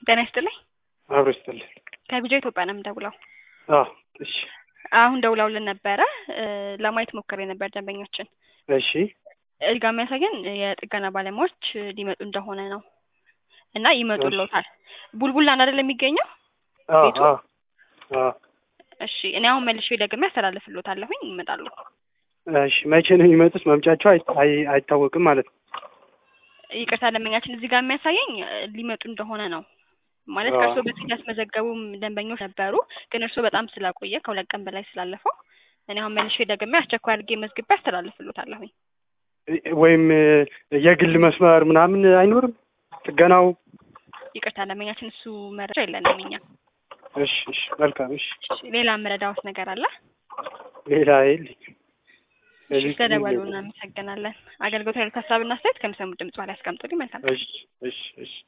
ጤና ይስጥልኝ። አብሮ ይስጥልኝ። ከቢጃ ኢትዮጵያ ነው የምደውለው። አዎ እሺ አሁን ደውለውልን ነበረ እ ለማየት ሞክሬ ነበር ደንበኞችን። እሺ እዚህ ጋር የሚያሳየን የጥገና ባለሙያዎች ሊመጡ እንደሆነ ነው እና ይመጡልዎታል። ቡልቡላ ነው አይደል የሚገኘው? አዎ ቤቱ? አዎ አዎ እሺ እኔ አሁን መልሼ ደግሜ ያስተላልፍልዎታለሁኝ ይመጣሉ። እሺ መቼ ነው የሚመጡት? መምጫቸው አይ- አይ- አይታወቅም ማለት ነው። ይቅርታ ደንበኛችን እዚህ ጋር የሚያሳየኝ እ ሊመጡ እንደሆነ ነው ማለት አዎ። ከእርስዎ በፊት ያስመዘገቡም ደንበኞች ነበሩ፣ ግን እርስዎ በጣም ስላቆየ ከሁለት ቀን በላይ ስላለፈው እኔ አሁን መልሼ ደግሜ አስቸኳይ አድርጌ መዝግቤ ያስተላልፍልዎታለሁኝ። ወይም እ የግል መስመር ምናምን አይኖርም ጥገናው? ይቅርታ ደንበኛችን እሱ መረጃ የለንም እኛ። እሺ እሺ መልካም እሺ። እሺ ሌላ የምረዳዎት ነገር አለ? ሌላ የለኝም። እሺ ስለደወሉ እናመሰግናለን። አገልግሎት ያሉት ሀሳብና አስተያየት ከሚሰሙት ድምጽ በኋላ ያስቀምጡልኝ። መልካም ቀን። እሺ እሺ እሺ